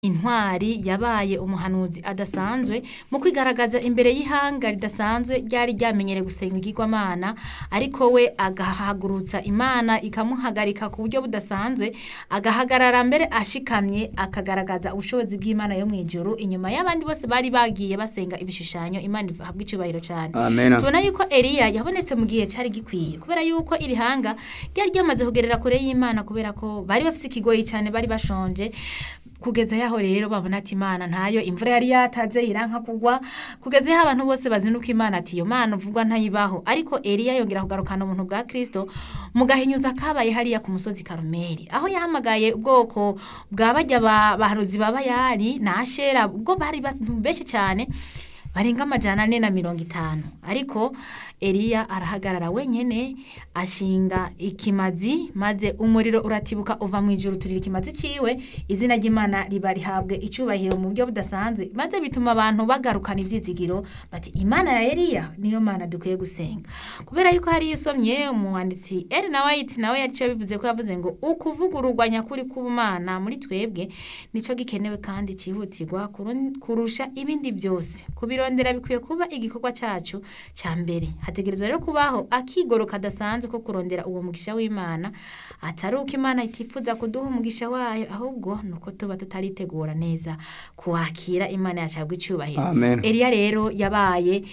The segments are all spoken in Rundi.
intwari yabaye umuhanuzi adasanzwe mu kwigaragaza imbere y'ihanga ridasanzwe ryari ryamenyereye gusenga igirwamana ariko we agahagurutsa imana ikamuhagarika ku buryo budasanzwe agahagarara mbere ashikamye akagaragaza ubushobozi bw'imana yo mu ijuru inyuma y'abandi bose bari bagiye basenga ibishushanyo imana ihabwa icyubahiro cyane Amen. tubona yuko eliya yabonetse mu gihe cyari gikwiye kubera yuko iri hanga ryari ryamaze kugerera kure y'imana kubera ko bari bafite ikigoyi cyane bari bashonje kugeza yaho rero babona ati imana ntayo imvura yari yataze iranka kugwa kugeza yaho abantu bose bazinuka imana ati iyo mana uvugwa ntayibaho ariko eliya yongera kugarukana ubuntu bwa kristo mu gahinyuza kabaye hariya ku musozi karumeri aho yahamagaye ubwoko bwa bajya ba- bahanuzi ba bayali na ashera ubwo bari bantu benshi cyane barenga amajana ane na mirongo itanu ariko eliya arahagarara wenyene ashinga ikimazi maze umuriro uratibuka uva mu ijuru turira ikimazi ciwe izina ry'imana riba rihabwe icyubahiro mu buryo budasanzwe maze bituma abantu bagarukana ivyizigiro bati imana ya eliya niyo mana dukwiye gusenga kubera yuko hariyo usomye umwanditsi Ellen White nawe yarico bivuze ko yavuze ngo ukuvugururwa nyakuri k'ubumana muri twebwe nico gikenewe kandi cyihutirwa kurun- kurusha ibindi byose kubirondera bikwiye kuba igikorwa cyacu cya mbere hategerezwa rero kubaho akigoro kadasanzwe ko kurondera uwo mugisha w'imana atari uko imana itifuza kuduha umugisha wayo ahubwo ni uko tuba tutaritegura neza kuwakira imana yacabwa icyubahiro Amen. eliya rero yabaye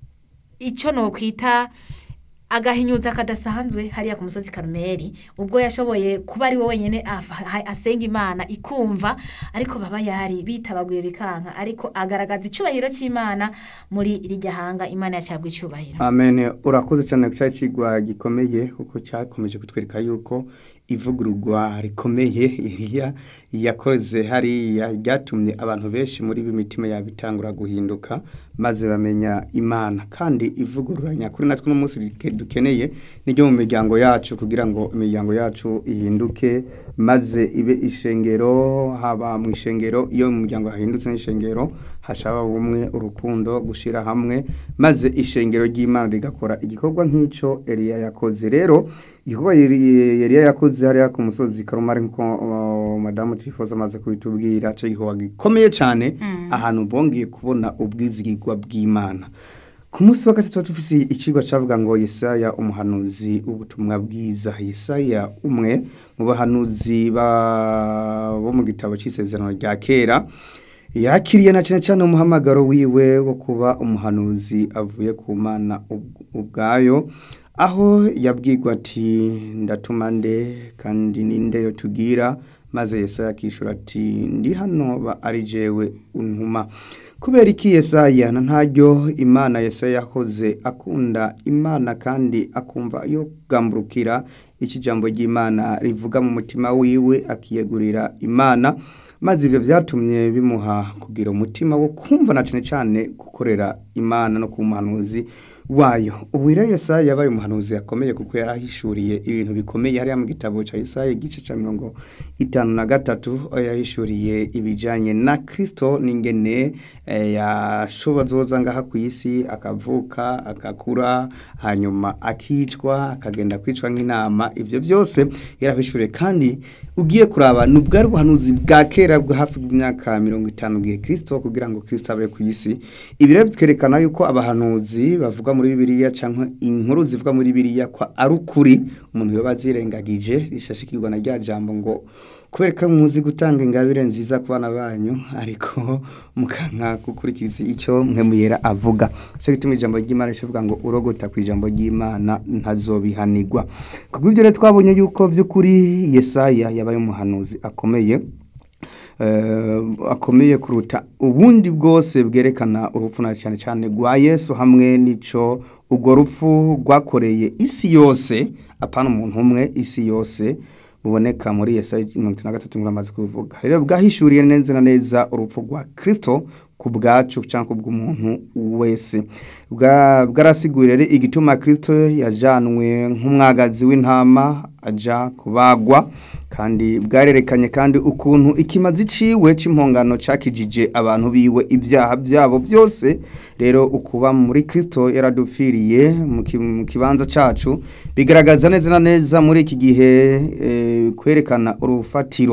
icyo nokwita agahinyuza kadasanzwe hariya ku musozi karumeri ubwo yashoboye kuba ari we wenyine af- ha- asenga imana ikumva ariko baba yari bitabaguye bikanka ariko agaragaza icyubahiro cy'imana muri rirya hanga imana yacabwa icyubahiro amen urakoze cyane ku cyari kigwa gikomeye kuko cyakomeje kutwereka yuko ivugururwa rikomeye iriya yakoze hariya ryatumye abantu benshi muri b'imitima yabo itangura guhinduka maze bamenya imana kandi ivugurura nyakuri natwe uno munsi rike- dukeneye niryo mu miryango yacu kugira ngo imiryango yacu ihinduke maze ibe ishengero haba mu ishengero iyo mu muryango hahindutse n'ishengero hashaba ubumwe urukundo gushyira hamwe maze ishengero ry'imana rigakora igikorwa nk'icyo eliya yakoze rero igikorwa Eli- eliya yakoze hariya ku musozi karumari nk'uko uh, madamu tifoza amaze kubitubwira cyo gikorwa gikomeye cyane ahantu bongeye kubona ubwizigirwa bw'imana ku munsi wa gatatu dufise icigwa cavuga ngo yesaya umuhanuzi w'ubutumwa bwiza yesaya umwe mu bahanuzi ba- bo mu gitabo c'isezerano rya kera yakiriye na cyane cyane umuhamagaro wiwe wo kuba umuhanuzi avuye ku mana ubw- ubwayo aho yabwirwa ati ndatuma nde kandi ninde yo tugira maze yesaya akishura ati ndi hano ba ari jewe untuma kubera iki yesaya na ntaryo imana yesaya yakoze akunda imana kandi akumva yo kugamburukira iki jambo ry'imana rivuga mu mutima wiwe akiyegurira imana maze ibyo byatumye bimuha kugira umutima wo kumva na cyane cyane gukorera imana no ku muhanuzi wayo ubu rero yesaya yabaye umuhanuzi yakomeye kuko yari ahishuriye ibintu bikomeye hariya mu gitabo cya yesaya igice cya mirongo itanu na gatatu aho yahishuriye ibijyanye na kirisito n'ingene eh, yashobozoza ngaha ku isi akavuka agakura hanyuma akicwa akagenda kwicwa nk'intama ibyo byose yarabishuriye kandi ugiye kuraba ni ubwari ubuhanuzi bwa kera bwo hafi y'imyaka mirongo itanu bwiye kirisito kugira ngo kirisito abe ku isi ibi rero bitwerekana yuko abahanuzi bavuga muri bibiliya cyangwa inkuru zivuga muri bibiliya ko ari ukuri umuntu yoba azirengagije rishashikirwa na rya jambo ngo kubera ko muzi gutanga ingabire nziza ku bana banyu ariko mukanka gukurikiza icyo mwe muyera avuga cyo gituma ijambo ry'imana rivuga ngo urogota ku ijambo ry'imana ntazobihanirwa kubwo ibyo rero twabonye yuko by'ukuri yesaya yabaye umuhanuzi akomeye eh, akomeye kuruta ubundi bwose bwerekana urupfu na cyane cyane rwa yesu hamwe n'ico urwo rupfu rwakoreye isi yose apana umuntu umwe isi yose buboneka muri yesaya mirongo itatu na gatatu nk'uko amaze kubivuga rero bwahishuriye neza na neza urupfu rwa kirisito ku bwacu cyangwa ku bw'umuntu wese Bwa- bwarasiguriye rero igituma kirisito yajanwe nk'umwagazi w'intama aja kubagwa kandi bwarerekanye kandi ukuntu ikimazi ciwe c'impongano cakijije abantu biwe ibyaha byabo byose rero ukuba muri Kristo yaradupfiriye mu ki- mu kibanza cacu bigaragaza neza na neza muri iki gihe eh, kwerekana urufatiro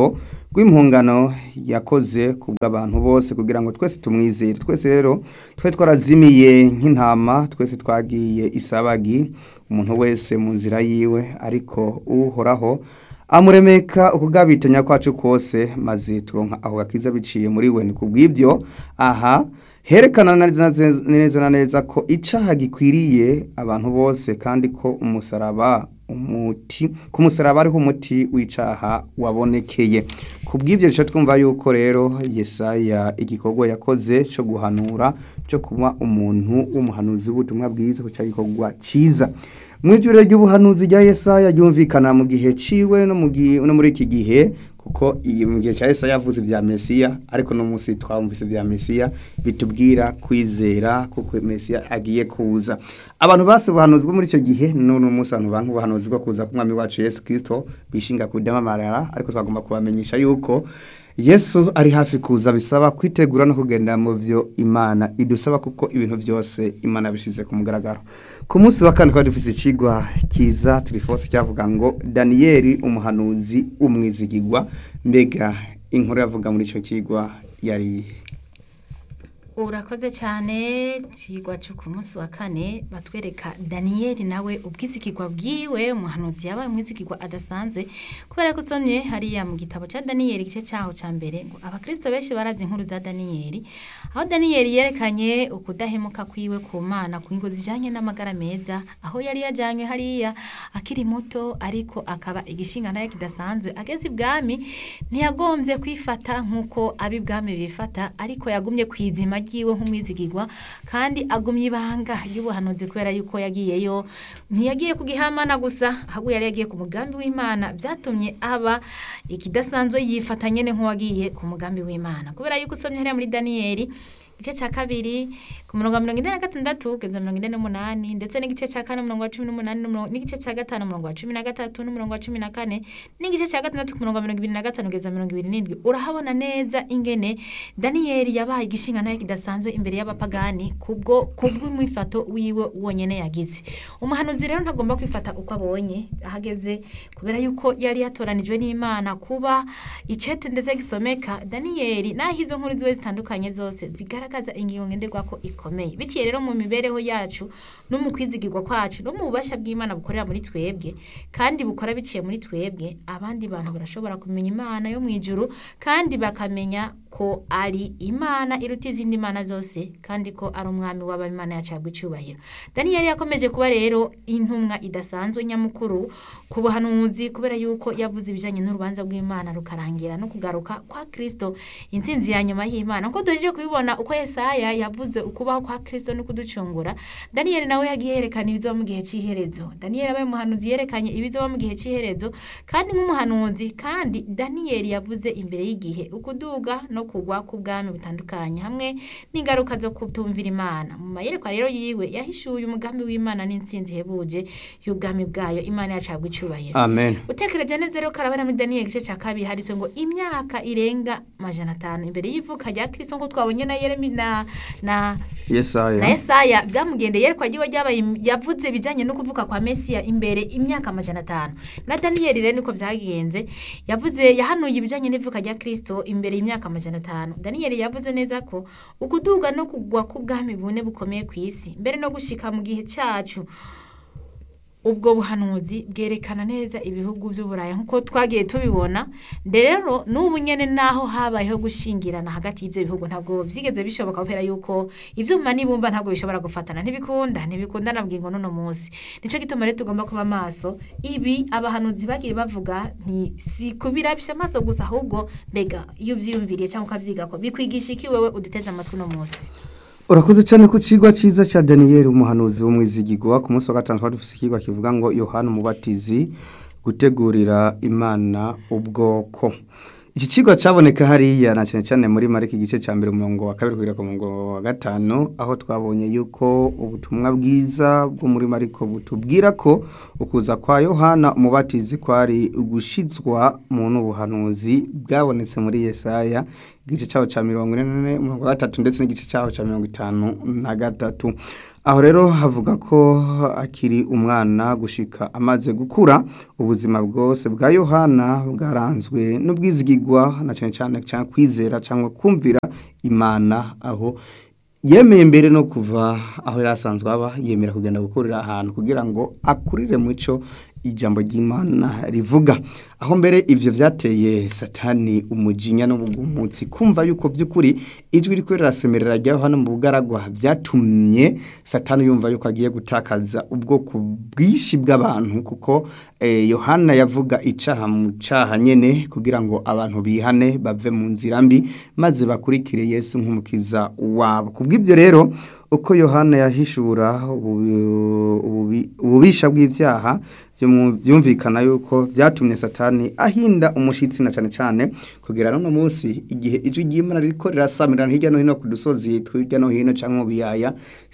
rw'impungano yakoze ku bw'abantu bose kugira ngo twese tumwizere twese rero twe twarazimiye nk'intama twese twagiye isabagi umuntu wese mu nzira yiwe ariko uhoraho amuremeka ukugabitanya kwacu kose maze turonka aho gakiza biciye muri we ni kubw'ibyo aha herekana neza na neza ko icaha gikwiriye abantu bose kandi ko umusaraba umuti ku musaraba ariho umuti w'icaha wabonekeye ku bw'ibyo duce twumva yuko rero yesaya igikorwa yakoze cyo guhanura cyo kuba umuntu w'umuhanuzi w'ubutumwa bwiza ku gikorwa cyiza mu ijoro ry'ubuhanuzi rya yesaya ryumvikana mu gihe ciwe no muri iki gihe kuko iyi mu gihe cya Yesaya yavuze bya Mesiya ariko no munsi twumvise bya Mesiya bitubwira kwizera kuko Mesiya agiye kuza abantu base buhanuzi bwo muri icyo gihe none umunsi abantu bantu buhanuzi bwo kuza kumwami wacu Yesu Kristo bishinga kudamamarara ariko twagomba kubamenyesha yuko Yesu ari hafi kuza bisaba kwitegura no kugenda mu byo Imana idusaba kuko ibintu byose Imana bisize ku mugaragaro ku munsi wa kane twari dufite ikigwa kiza turifose cyavuga ngo Daniel umuhanuzi umwizigigwa mbega inkuru yavuga muri icyo kigwa yari urakoze cyane kigwa cyo ku munsi wa kane batwereka daniyeli nawe ubwizigirwa bwiwe umuhanuzi yabaye umwizigirwa adasanzwe kubera ko usomye hariya mu gitabo cya daniyeli igice cyaho cya mbere ngo abakirisito benshi barazi inkuru za daniyeli aho daniyeli yerekanye ukudahemuka kwiwe ku mana ku ngo zijyanye n'amagara meza aho yari yajyanywe hariya akiri muto ariko akaba igishinga nayo kidasanzwe ageze ibwami ntiyagombye kwifata nk'uko ab'ibwami bifata ariko yagumye ku izima yiwe nk'umwizigirwa kandi agumye ibanga ry'ubuhanuzi kubera yuko yagiyeyo ntiyagiye ku gihamana gusa ahubwo yari yagiye ku mugambi w'imana byatumye aba ikidasanzwe yifata nyine nk'uwagiye ku mugambi w'imana kubera yuko usomye hariya muri daniyeli igice cya kabiri ku murongo wa mirongo ine na gatandatu kugeza mirongo ine n'umunani ndetse n'igice cya kane umurongo wa cumi n'umunani n'igice cya gatanu umurongo wa cumi na gatatu n'umurongo wa cumi na kane n'igice cya gatandatu ku murongo wa mirongo ibiri na gatanu kugeza mirongo ibiri n'indwi urahabona neza ingene daniyeli yabaye igishinga nayo kidasanzwe imbere y'abapagani kubwo kubw'umwifato wiwe wonyine yagize umuhanuzi rero ntagomba kwifata uko abonye ahageze kubera yuko yari yatoranijwe n'imana kuba icete ndetse gisomeka daniyeli naho izo nkuru ziwe zitandukanye zose zigaragaza ingingo ngenderwa ko ikomeye biciye rero mu mibereho yacu no mu kwizigirwa kwacu no mu bubasha bw'imana bukorera muri twebwe kandi bukora biciye muri twebwe abandi bantu barashobora kumenya imana yo mu ijuru kandi bakamenya ko ari imana iruta izindi mana zose kandi ko ari umwami w'abamana yacabwa icyubahiro daniyeli yakomeje kuba rero intumwa idasanzwe nyamukuru ku buhanuzi kubera yuko yavuze ibijyanye n'urubanza rw'imana rukarangira no kugaruka kwa kirisito intsinzi ya nyuma y'imana ko duhejeje kubibona uko yesaya yavuze ukubaho kwa kirisito no kuducungura daniyeli nawe yagiye yerekana ibizoba mu gihe cy'iherezo daniyeli abaye umuhanuzi yerekanye ibizoba mu gihe cy'iherezo kandi nk'umuhanuzi kandi daniyeli yavuze imbere y'igihe ukuduga no kugwa k'ubwami butandukanye hamwe n'ingaruka zo kutumvira imana mu mayerekwa rero yiwe yahishuye umugambi w'imana n'intsinzi ihebuje y'ubwami bwayo imana yacabwa icyubahiro amen utekereje neza rero karabara muri daniyeli igice cya kabiri handitse ngo imyaka irenga majana atanu imbere y'ivuka rya kirisito nk'uko twabonye na yeremi na na yesaya na Yesaya byamugendeye yerekwa ryiwe ryabaye yavuze ibijyanye no kuvuka kwa Mesiya imbere imyaka amajana atanu na Daniyeli rero niko byagenze yavuze yahanuye ibijyanye n'ivuka rya Kristo imbere y'imyaka amajana atanu Daniyeli yavuze neza ko ukuduga no kugwa k'ubwami bune bukomeye ku isi mbere no gushika mu gihe cyacu ubwo buhanuzi bwerekana neza ibihugu by'uburayi nk'uko twagiye tubibona rero n'ubu nyine naho habayeho gushingirana hagati y'ibyo bihugu ntabwo byigeze bishoboka kubera yuko ibyuma n'ibumba ntabwo bishobora gufatana ntibikunda ntibikunda na bwingo n'uno munsi nicyo gituma rero tugomba kuba maso ibi abahanuzi bagiye bavuga ni si kubirabisha amaso gusa ahubwo mbega iyo ubyiyumviriye cyangwa ukabyiga ko bikwigisha iki wewe uduteze amatwi uno munsi urakoze cyane ku kigwa cyiza cya daniyeli umuhanuzi w'umwizigigwa ku munsi wa gatanu twari dufite ikigwa kivuga ngo yohani umubatizi gutegurira imana ubwoko iki kigo cyaboneka hariya na cyane cyane muri marike igice cya mbere umurongo wa kabiri kugera ku murongo wa gatanu aho twabonye yuko ubutumwa bwiza bwo muri mariko butubwira ko ukuza kwa yohana umubatizi kwari gushyizwa mu n'ubuhanuzi bwabonetse muri yesaya igice cyaho cya mirongo ine umurongo wa gatatu ndetse n'igice cyaho cya mirongo itanu na gatatu aho rero havuga ko akiri umwana gushika amaze gukura ubuzima bwose bwa yohana bwaranzwe n'ubwizigigwa na cyane cyane cyangwa kwizera cyangwa kumvira imana aho yemeye mbere no kuva aho yari asanzwe aba yemera kugenda gukorera ahantu kugira ngo akurire mu cyo ijambo ry'imana rivuga aho mbere ibyo byateye satani umujinya n'ubugumutsi kumva yuko by'ukuri ijwi riko rirasemerera rya hano mu bugaragwa byatumye satani yumva yuko agiye gutakaza ubwoko bwinshi bw'abantu kuko yohana yavuga icaha mu caha nyene kugira ngo abantu bihane bave mu nzira mbi maze bakurikire yesu nk'umukiza wabo kubw'ibyo rero uko yohana yahishura ububisha bw'ibyaha byumvikana yuko byatumye satani ahinda umushyitsi na cyane cyane kugera n'uno munsi igihe ijwi ry'imana riko rirasamirana hirya no hino ku dusozi hirya no hino cyangwa mu biyaya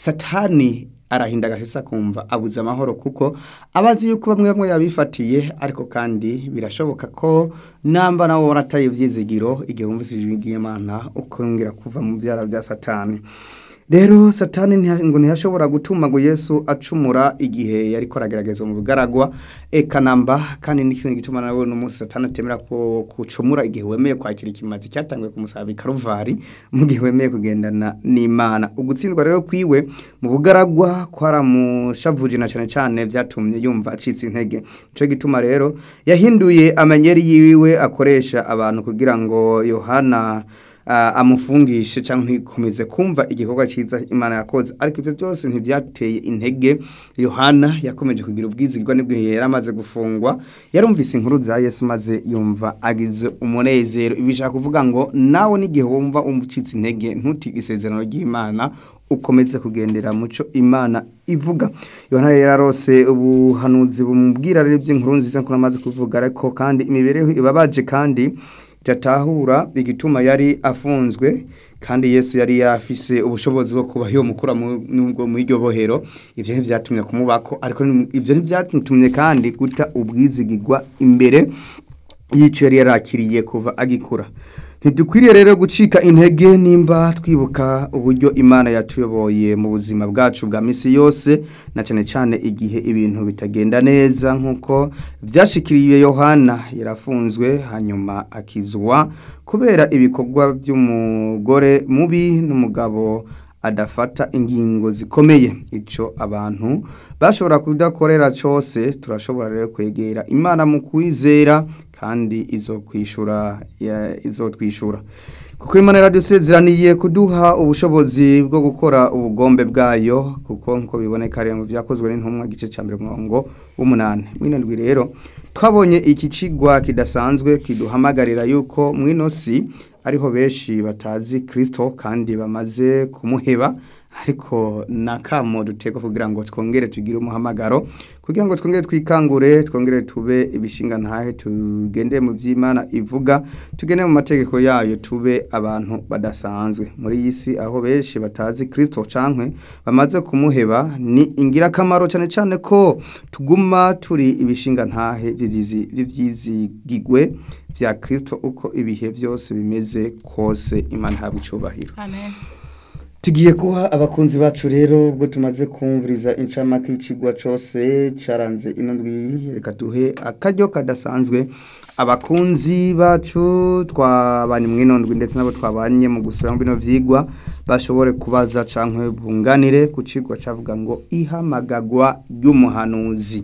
satani arahinda agashisa kumva abuze amahoro kuko abazi yuko bamwe bamwe yabifatiye ariko kandi birashoboka ko namba nawe warataye ibyizigiro igihe wumvise ijwi ry'imana ukongera kuva mu byara bya satani rero satani ngo ntiyashobora gutuma ngo yesu acumura igihe yari koragerageza mu bugaragwa eka namba kandi n'ikintu gituma nawe n'umunsi satani atemera ko kucumura igihe wemeye kwakira ikimazi cyatangiwe ku musaraba karuvari mu gihe wemeye kugendana n'imana ugutsindwa rero kwiwe mu bugaragwa kwaramushavuje na cyane cyane byatumye yumva acitse intege nicyo gituma rero yahinduye amanyeri yiwe akoresha abantu kugira ngo yohana amufungishe cyangwa ntikomeze kumva igikorwa cyiza imana yakoze ariko ibyo byose ntibyateye intege yohana yakomeje kugira ubwizigwa nibwo yari amaze gufungwa yarumvise inkuru za yesu maze yumva agize umunezero ibi bishaka kuvuga ngo nawe n'igihe wumva umucitse intege ntutige isezerano ry'imana ukomeze kugendera muco imana ivuga yohana yararose ubuhanuzi bumubwira rero iby'inkuru nziza nk'uko amaze kuvuga ariko kandi imibereho ibabaje kandi byatahura igituma yari afunzwe kandi yesu yari yafise ubushobozi bwo kuba yo mukura mu iryo bohero ibyo ntibyatumye kumubako ariko ibyo ntibyatumye kandi guta ubwizigigwa imbere y'icyo yari yarakiriye kuva agikura ntidukwiriye rero gucika intege nimba twibuka uburyo imana yatuyoboye mu buzima bwacu bwa minsi yose na cyane cyane igihe ibintu bitagenda neza nk'uko byashikiriye yohana yarafunzwe hanyuma akizwa kubera ibikorwa by'umugore mubi n'umugabo adafata ingingo zikomeye icyo abantu bashobora kudakorera cyose turashobora rero kwegera imana mu kwizera kandi izo kwishura izo twishura kuko imana yaradusezeraniye kuduha ubushobozi bwo gukora ubugombe bwayo kuko nk'uko biboneka rero mu byakozwe n'intumwa igice cya mbere umurongo w'umunani mw'indwi rero twabonye iki kigwa kidasanzwe kiduhamagarira yuko mw'ino si ariho benshi batazi kirisito kandi bamaze kumuheba ariko na kamo duteka kugira ngo twongere tugire umuhamagaro kugira ngo twongere twikangure twongere tube ibishinga ntahe tugende mu by'imana ivuga tugende mu mategeko yayo tube abantu badasanzwe muri iyi si aho benshi batazi kirisito cankwe bamaze kumuheba ni ingirakamaro cyane cyane ko tuguma turi ibishinga ntahe by'ibyizigigwe bya kirisito uko ibihe byose bimeze kose imana ihabwa icyubahiro amen tugiye kuha abakunzi bacu rero ubwo tumaze kumviriza incamake y'ikigwa cyose cyaranze ino ndwi reka duhe akaryo kadasanzwe abakunzi bacu twabanye mu ino ndwi ndetse nabo twabanye mu gusura mu bino byigwa bashobore kubaza cyangwa bunganire ku kigo cyavuga ngo ihamagagwa ry'umuhanuzi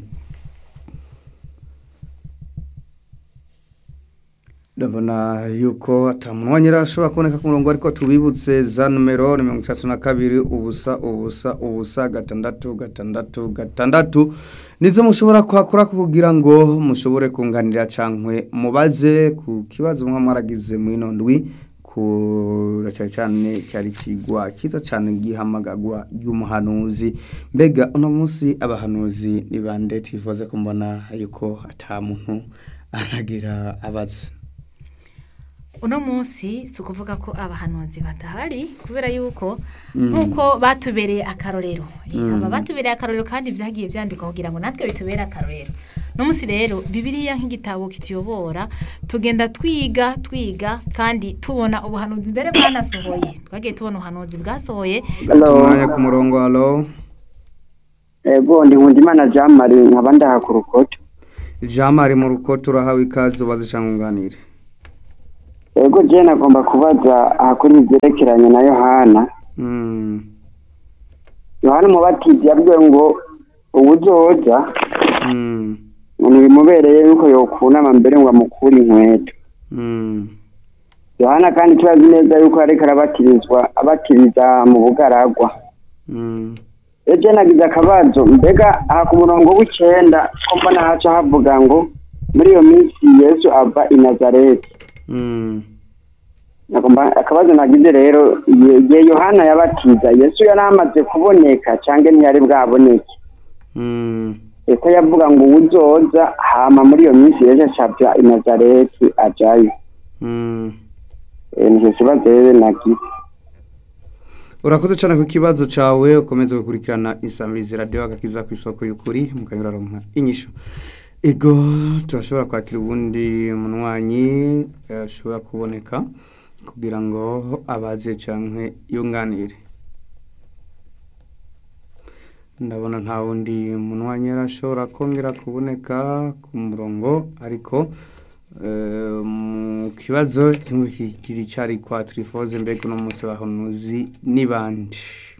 ndabona yuko atamuntu wanyira ashobora kuboneka ku murongo ariko tubibutse za numero ni mirongo itatu na kabiri ubusa ubusa ubusa gatandatu gatandatu gatandatu nizo mushobora kuhakora kugira ngo mushobore kunganira cyangwa mubaze ku kibazo mwa mwaragize mu ino ndwi kura cyane cyane cyari kigwa cyiza cyane gihamagagwa ry'umuhanuzi mbega uno munsi abahanuzi ni bande tifuze kumbona yuko ata muntu aragira abaza uno munsi si ukuvuga ko abahanuzi badahari kubera yuko nk'uko batubereye akarorero aba batubereye akarorero kandi byagiye byandikwa kugira ngo natwe bitubere akarorero uno munsi rero bibiriya nk'igitabo kituyobora tugenda twiga twiga kandi tubona ubuhanuzi mbere bwanasohoye twagiye tubona ubuhanuzi bwasohoye tumwanya ku murongo halo ego ndi nkundimana jean marie nkaba ndaha ku rukoto jean marie mu rukoto urahawe ikaze ubaze cyangwa unganire ego je nagomba kubaza ahakuri ibyerekeranye na yohana Mm, yohana umubatizi yabwiwe ngo uwuzoza mm, ngo ntibimubereye yuko yokunama mbere ngo amukure inkweto mm, yohana kandi turazi neza yuko ariko arabatirizwa abatiriza mu bugaragwa mm, ejo nagize akabazo mbega aha ku murongo w'icenda ko mbona haca havuga ngo muri iyo minsi yesu ava i nazareti mm. Nagomba- akabazo nagize rero igihe igihe yohana yabatiza yesu yari amaze kuboneka cyangwa ntiyari bwaboneke Mm, eko yavuga ngo uwuzoza hama muri iyo minsi yesu acavya i nazareti ajayo mm. Eh, nicyo kibazo rero nagize urakoze cyane ku kibazo cyawe ukomeze gukurikirana isamirizi radiyo agakiza ku isoko y'ukuri mukanyuraronka inyishu ego turashobora kwakira ubundi munywanyi ashobora kuboneka kugira ngo abaze cyangwa yunganire ndabona nta wundi munywanyi arashobora kongera kuboneka ku murongo ariko eh, mu kibazo kiri cyari kwa turifoze mbega uno munsi bahonuzi n'ibandi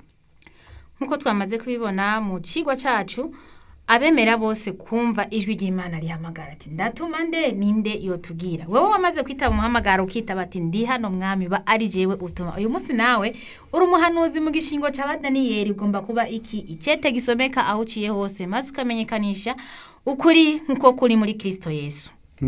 nk'uko twamaze kubibona mu kigo cyacu abemera bose kumva ijwi ry'imana rihamagara ati ndatuma nde ninde yotubwira wowe wamaze kwitaba umuhamagaro ukitaba ati ndi hano mwami ba ari jewe utuma uyu munsi nawe uri umuhanuzi mu gishingo cya daniyeli ugomba kuba iki icyete gisomeka aho uciye hose maze ukamenyekanisha ukuri nk'uko kuri muri kirisito yesu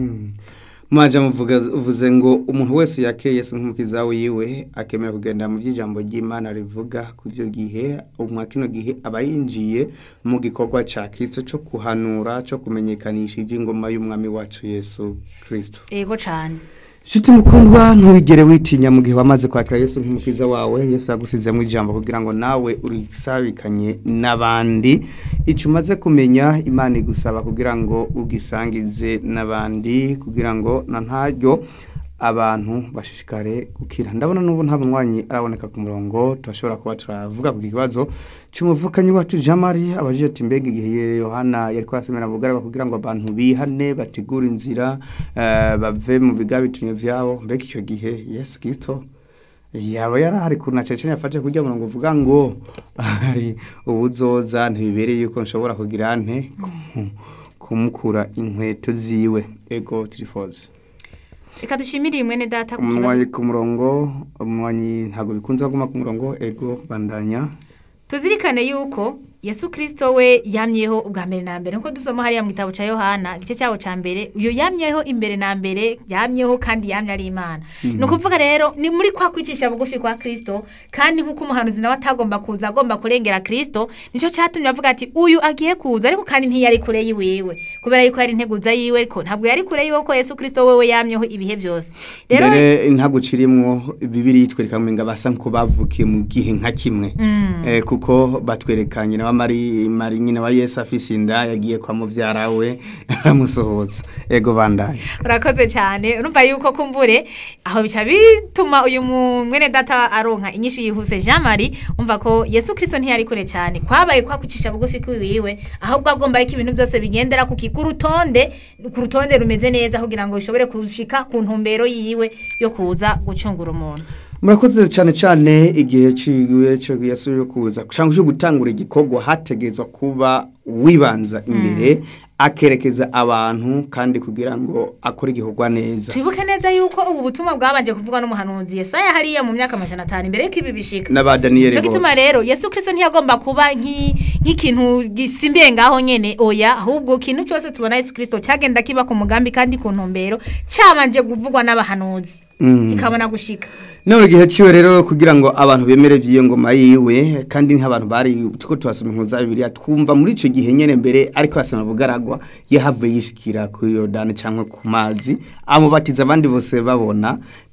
mwaje muvuga uvuze ngo umuntu wese yakeye Yesu nk'umukiza wiwe akemera kugenda mu by'ijambo ry'Imana rivuga ku byo gihe umwa kino gihe aba yinjiye mu gikorwa cya Kristo cyo kuhanura cyo kumenyekanisha iby'ingoma y'umwami wacu Yesu Kristo ego cyane Shiti mukundwa ntubigere witinya mu gihe wamaze kwakira Yesu nk'umukiza wawe Yesu yagusizemo ijambo kugira ngo nawe urisabikanye n'abandi icyo umaze kumenya Imana igusaba kugira ngo ugisangize n'abandi kugira ngo na ntaryo abantu bashishikare gukira ndabona n'ubu nta munywanyi araboneka ku murongo turashobora kuba turavuga ku kibazo cy'umuvukanyi wacu Jean Marie abajije ati mbega igihe Yohana yari kwasemera mu bugaragwa kugira ngo abantu bihane bategure inzira eh, bave mu bigabitinyo vyabo mbega icyo gihe Yesu Kristo yaba yarahari kuna cece yafashe kurya murongo uvuga ngo hari ubuzoza ntibibereye yuko nshobora kugira nte ku- kumukura inkweto ziwe ego tirifoze reka dushimire mwene data ku kibazo umunywanyi ku murongo umunywanyi ntabwo bikunze kuguma ku murongo ego bandanya tuzirikane yuko yesu kirisito we yamyeho ubwa mbere na mbere nkuko dusoma hariya mu gitabo cya yohana igice cyaho cya mbere uyu yamyeho imbere na mbere yamyeho kandi yamye ari imana ni ukuvuga rero ni muri kwa kwicisha bugufi kwa kirisito kandi nk'uko umuhanuzi nawe atagomba kuza agomba kurengera kirisito nicyo cyatumye avuga ati uyu agiye kuza ariko kandi ntiyari kure yiwiwe kubera yuko yari integuza yiwe ariko ntabwo yari kure yiwe ko yesu kirisito wewe yamyeho ibihe byose rero mbere ntabwo ucirimwo bibiri yitwereka ngo basa nko bavukiye mu gihe nka kimwe Eh, kuko batwereka nyina wa mari mari nyina wa yesu afise inda yagiye kwa muvyara we aramusohotsa ego bandanya urakoze cyane urumva yuko kumbure aho bica bituma uyu mu- mwene data aronka inyishu yihuse jean marie umva ko yesu kirisito ntiyari kure cyane kwabaye kwakucisha bugufi kwiwiwe ahubwo agomba yuko ibintu byose bigendera ku ki- ku rutonde ku rutonde rumeze neza kugira ngo bishobore kushika ku ntumbero yiwe yo kuza gucungura umuntu murakoze cyane cyane igihe ciwe cyo yasubiye kuza cyangwa cyo gutangura igikorwa hategezwa kuba wibanza imbere akerekeza abantu kandi kugira ngo akore igikorwa neza twibuke neza yuko ubu butumwa bwabanje kuvugwa n'umuhanuzi yesaya hariya mu myaka amajana atanu imbere y'uko ibi bishika n'aba daniyeli Cyo gituma bose rero Yesu Kristo ntiyagomba kuba nk'i- nk'ikintu gisimbiye ngaho nyene oya ahubwo ikintu cyose tubona Yesu Kristo cyagenda kiba ku mugambi kandi ku ntumbero cyabanje kuvugwa n'abahanuzi ikabona gushika none igihe ciwe rero kugira ngo abantu bemere vy'iyo ngoma yiwe kandi nk'abantu bari tuko tuhasoma inkuru za bibiliya twumva muri ico gihe nyene mbere ariko asoma bugaragwa yahavuye yishikira kuri yorodani canke ku mazi amubatiza abandi bose babona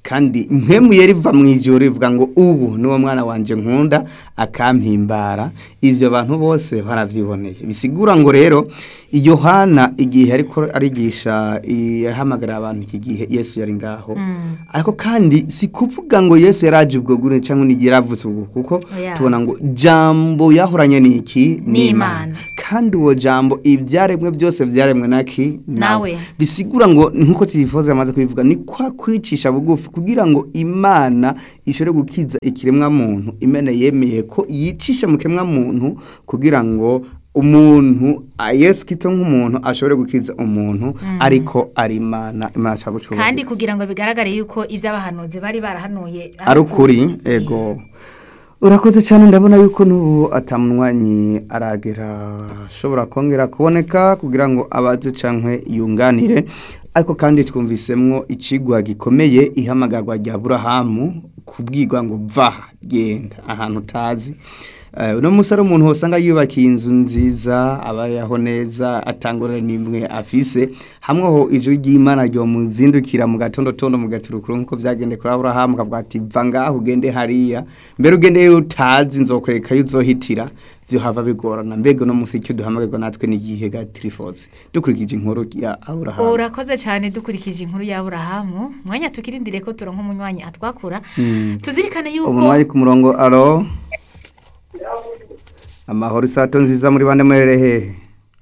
kandi mpemuye riva mu ijoro rivuga ngo ubu niwo mwana wanje nkunda akampimbara ibyo bantu bose baravyiboneye bisigura ngo rero yohana igihe ariko arigisha yahamagara abantu iki gihe yesu yari ngaho ariko kandi si kuvuga ngo yesu yaraje ubwo gure cyangwa ni yaravutse ubwo kuko Oya. tubona ngo jambo yahoranye niki Ni Imana. kandi uwo jambo ibyaremwe byose byaremwe naki Nawe. bisigura ngo nkuko tifoze amaze kubivuga ni kwa kwicisha bugufi kugira ngo imana ishobore gukiza ikiremwa muntu imana yemeye ko yicisha mu kiremwa muntu kugira ngo umuntu a- yesu kito nk'umuntu ashobore gukiza umuntu ariko ari imana imana ashaka gucunga kandi kugira ngo bigaragare yuko iby'abahanuzi bari barahanuye ari ukuri ego urakoze cyane ndabona yuko n'ubu atamunywanyi aragera ashobora kongera kuboneka kugira ngo abaze cyangwa yunganire ariko kandi twumvisemwo ikigwa gikomeye ihamagarwa rya burahamu kubwirwa ngo va genda ahantu utazi Eh, uno munsi ari umuntu usanga yubakiye inzu nziza abayeho neza atangurira n'imwe afise hamwe ho ijwi ry'imana ryo muzindukira mu gatondo tondo mu gaturukuru nk'uko byagende kuri aburahamu akavuga ati va ngaho ugende hariya mbere ugende iyo utazi nzokwereka yo uzohitira byo hava bigorana mbega uno munsi icyo duhamagarwa natwe n'igihe ga tirifoze dukurikije inkuru ya aburahamu urakoze cyane dukurikije inkuru ya burahamu mwanya tukirindire ko turonka umunywanyi atwakura tuzirikane yuko umunwa ku murongo aro amahoro isato nziza muri bande murere hehe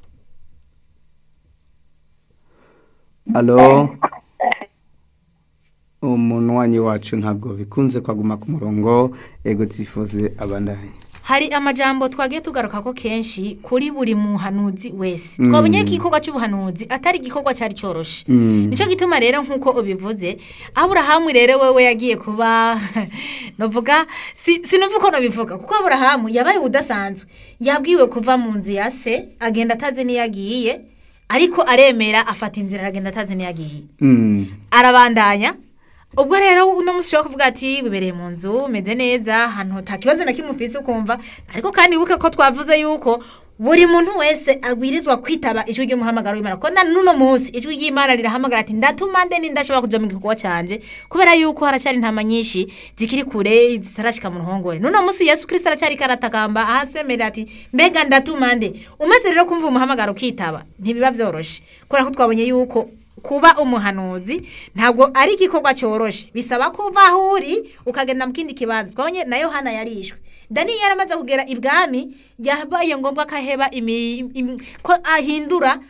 alo umunwanyi wacu ntabwo bikunze kwaguma ku murongo ego tifuze abandanye hari amajambo twagiye tugaruka ko kenshi kuri buri muhanuzi wese twabonye ko igikorwa cy'ubuhanuzi atari igikorwa cyari cyoroshe nicyo gituma rero nk'uko ubivuze aburahamu rero wewe yagiye kuba novuga si- sinumva uko nabivuga kuko aburahamu yabaye udasanzwe yabwiwe kuva mu nzu ya se agenda atazi n'iyo agiye ariko aremera afata inzira aragenda atazi n'iyo agiye Mm. arabandanya ubwo rero uno munsi ushobora kuvuga ati wibereye mu nzu umeze neza ahantu nta kibazo na kimwe ufise ukumva ariko kandi wibuke ko twavuze yuko buri muntu wese agwirizwa kwitaba ijwi ry'umuhamagaro w'imana ko na n'uno munsi ijwi ry'imana rirahamagara ati ndatuma nde nindashobora kuja mu gikorwa canje kubera yuko haracyari intama nyinshi zikiri kure zitarashika mu ruhongore n'uno munsi yesu kirisito aracyari karatakamba ahasemerera ati mbega ndatuma nde umaze rero kumva umuhamagaro ukitaba ntibiba vyoroshe kubera ko twabonye yuko kuba umuhanuzi ntabwo ari igikorwa cyoroshe bisaba kuva aho uri ukagenda mu kindi kibanza twabonye na yohana yarishwe daniyeli yaramaze kugera ibwami yabaye ngombwa ko aheba imi- imi- ko ahindura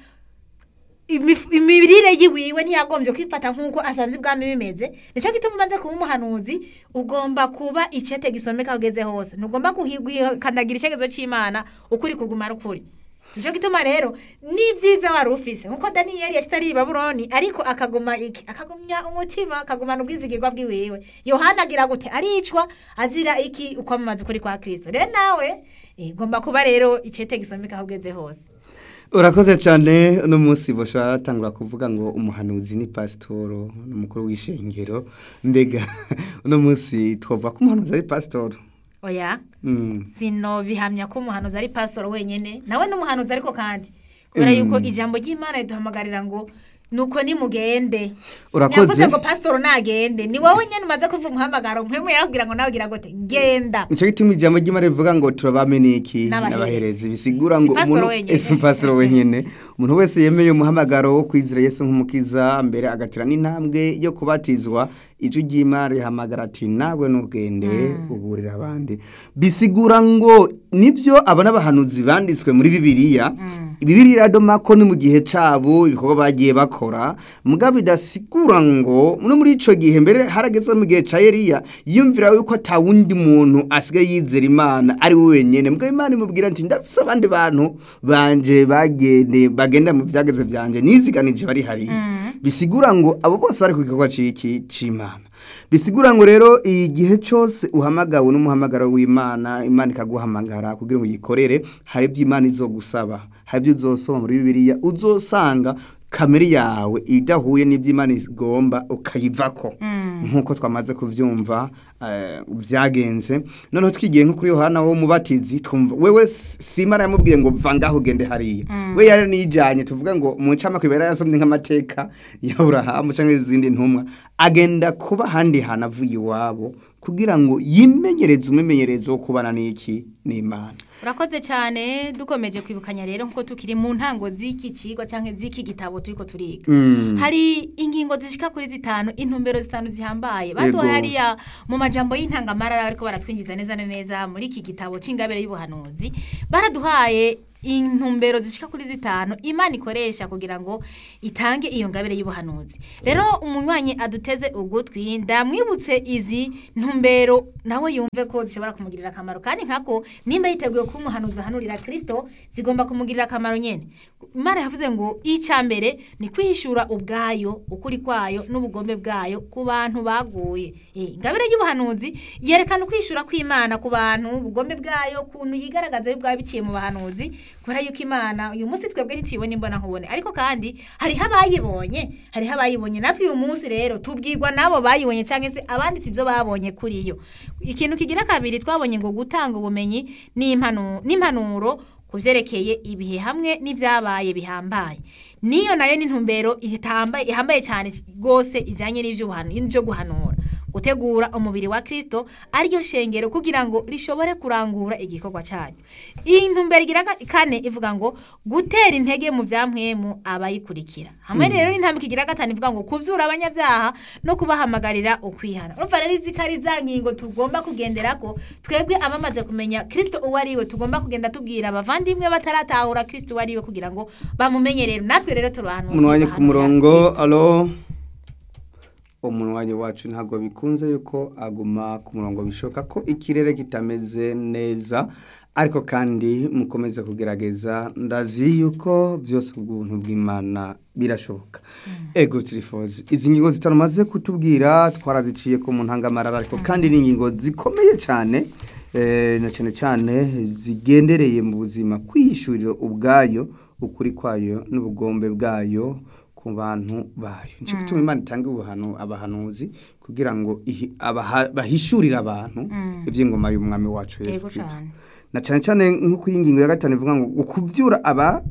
imif- imirire yiwiwe ntiyagombye kwifata nk'uko asanze ibwami bimeze nicyo gituma umaze kuba umuhanuzi ugomba kuba icyete gisomeka aho ugeze hose ntugomba guhikanagira icyerekezo cy'imana ukuri kuguma ari ukuri nicyo gituma rero ni byiza wari ufise nkuko daniyeli yashyize ari i babuloni ariko akaguma iki akagumya umutima akagumana ubwizigirwa bw'iwiwe yohana agira gute aricwa azira iki ukwamamaza ukuri kwa kirisito rero nawe eh, ugomba kuba rero icyete gisomeka aho ugeze hose urakoze cyane uno munsi bosha atangura kuvuga ngo umuhanuzi ni pasitoro ni umukuru w'ishengero mbega uno munsi twavuga ko umuhanuzi ari pasitoro oya Mm. sino bihamya ko umuhanuzi ari pasitoro wenyine nawe ni umuhanuzi ariko kandi kubera yuko ijambo ry'imana riduhamagarira ngo nuko nimugende Urakoze. ntiyavuze ngo pasitoro nagende ni wowe nyine umaze kuva umuhamagaro mpemu yarakubwira ngo nawe ugira ngo te genda nicyo gituma ijambo ry'imana rivuga ngo turabameniki N'abaherezi. n'abaherezi bisigura Si ngo pasitoro umuntu wenyene. ese pasitoro wenyine umuntu wese yemeye umuhamagaro wo kwizera yesu nk'umukiza mbere agatira n'intambwe yo kubatizwa ijwi ry'imana rihamagara ati nawe ntugende uburira abandi bisigura ngo nibyo aba n'abahanuzi banditswe muri bibiliya bibiliya iradoma ko ni mu gihe cyabo ibikorwa bagiye bakora mugabo bidasigura ngo no muri icyo gihe mbere harageze mu gihe cya Eliya yumvira yuko ata wundi muntu asigaye yizera imana ari we wenyine mugabo imana imubwira ati ndafise abandi bantu banje bagende bagenda mu byageze byanjye niziganije bari hariya bisigura ngo abo bose bari ku gikorwa c'iki c'imana bisigura ngo rero igihe cyose uhamagawe n'umuhamagaro w'imana imana ikaguhamagara kugira ngo uyikorere hari ibyo imana izogusaba hari ibyo uzosoma muri bibiliya uzosanga kamere yawe idahuye n'ibyo imana igomba ukayivako nk'uko twamaze kubyumva eh, byagenze noneho twigiye nko kuri yohana wo mubatizi twumva wewe s- si imana yamubwiye ngo va ngaho ugende hariya we yari nijanye tuvuga ngo mu ncamake yari yasomye nk'amateka ya aburahamu cyangwa izindi ntumwa agenda kuba ahandi hantu avuye iwabo kugira ngo yimenyereze umwimenyerezo wo kubana n'iki n'imana urakoze cyane dukomeje kwibukanya rero nkuko tukiri mu ntango z'iki cigwa cyangwa z'iki gitabo turiko turiga Mm. hari ingingo zishika kuri zitanu intumbero zitanu zihambaye Yego. baduhaye hariya mu majambo y'intangamarara bariko baratwinjiza neza na neza muri iki gitabo c'ingabire y'ubuhanuzi baraduhaye intumbero zishika kuri zitanu imana ikoresha kugira ngo itange iyo ngabire y'ubuhanuzi rero umunywanyi aduteze ugutwi ndamwibutse izi ntumbero nawe yumve ko zishobora kumugirira akamaro kandi nkako nimba yiteguye kuba umuhanuzi ahanurira kristo zigomba kumugirira akamaro nyene imana yavuze ngo icya mbere ni kwihishura ubwayo ukuri kwayo n'ubugombe bwayo ku bantu baguye Eh, ingabire y'ubuhanuzi yerekana ukwishura kw'imana ku bantu ubugombe bwayo kuntu yigaragaza y'ubwayo biciye mu bahanuzi kubera yuko imana uyu munsi twebwe ntituyibona imbona nkubone ariko kandi hariho abayibonye hariho abayibonye natwe uyu munsi rero tubwirwa n'abo bayibonye cyangwa se abanditse ibyo babonye kuri yo ikintu kigira kabiri twabonye ngo gutanga ubumenyi n'impanu- n'impanuro ku byerekeye ibihe hamwe n'ibyabaye bihambaye niyo nayo ni intumbero ihambaye ihambaye cyane rwose ijyanye n'iby'ubuhanu- n'ibyo guhanura gutegura umubiri wa kristo ariryo shengero kugira ngo rishobore kurangura igikorwa cyayo iyi ntumbero igira ka- kane ivuga ngo gutera intege mu byamwemu abayikurikira hamwe rero n'intambwe igira gatanu ivuga ngo kubyura abanyabyaha no kubahamagarira ukwihana urumva rero izi ko ari za ngingo tugomba kugendera ko twebwe abamaze kumenya kristo uwo ari we tugomba kugenda tubwira abavandimwe bataratahura kristo uwo ari we kugira ngo bamumenye rero natwe rero turahantu umuntu wanjye ku murongo alo umuntu wanjye wacu ntabwo bikunze yuko aguma ku murongo bishoboka ko ikirere kitameze neza ariko kandi mukomeze kugerageza ndazi yuko byose ubw'ubuntu bw'imana birashoboka ego tirifozi izi ngingo zitamaze kutubwira twaraziciye ko mu ntangamarara ariko kandi ni ingingo zikomeye cyane eh, na cyane cyane zigendereye mu buzima kwihishurira ubwayo ukuri kwayo n'ubugombe bwayo ku bantu bayo nicyo gituma imana itanga ubuhanu abahanuzi kugira ngo ihi- abaha- bahishurire abantu iby'ingoma y'umwami wacu yesu Yego kristo cane. na cyane cyane nk'uko iyi ngingo ya gatanu ivuga ngo ukubyura aba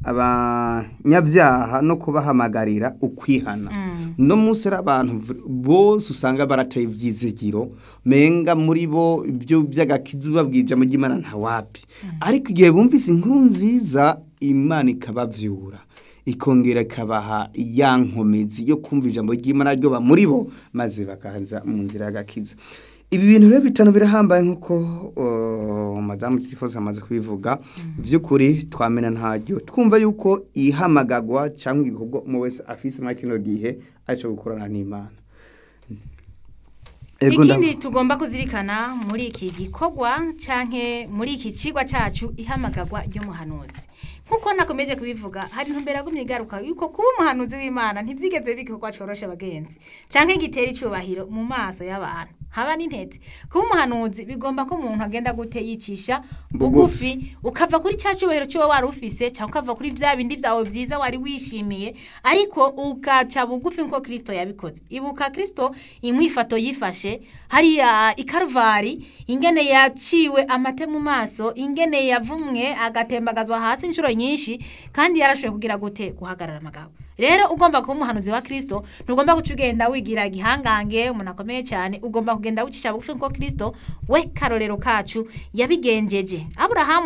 abanyabyaha no kubahamagarira ukwihana no munsi ari abantu v- bose usanga barateye ibyizigiro menga muri bo ibyo by'agakizi babwija mu ry'imana ntawapi ariko igihe bumvise inkuru nziza imana ikabavyura ikongera ikabaha ya nkomezi yo kumva ijambo ry'imana ryoba muri bo maze bakaza mu nzira y'agakiza ibi bintu rero bitanu birahambaye nk'uko uh, madamu tifosi amaze kubivuga by'ukuri twamena ntaryo twumva yuko ihamagagwa cyangwa igikorwa umwe wese afise muri kino gihe aricyo gukorana n'imana Ego nda- ikindi tugomba kuzirikana muri iki gikorwa canke muri iki cigwa cacu ihamagarwa ry'umuhanuzi nkuko nakomeje kubivuga hari intumbero yagumye igaruka yuko kuba umuhanuzi w'imana ntivyigeze bikorwa coroshe abagenzi canke gitera icubahiro mu maso y'abantu haba n'intete kuba umuhanuzi bigomba ko umuntu agenda gute yicisha bugufi ukava kuri cya cubahiro cy'uwo wari ufise cyangwa ukava kuri bya bindi byawe byiza wari wishimiye ariko ugaca bugufi nk'uko kirisito yabikoze ibuka kirisito imwifato yifashe hariya ikaruvari ingene yaciwe amate mu maso ingene yavumwe agatembagazwa hasi inshuro nyinshi kandi yarashoboye kugira gute guhagarara amagabo rero ugomba kuba umuhanuzi wa kirisito ntugomba guca ugenda wigira igihangange umuntu akomeye cyane ugomba kugenda wicisha bugufi nk'uko kirisito we karorero kacu yabigenjeje aburahamu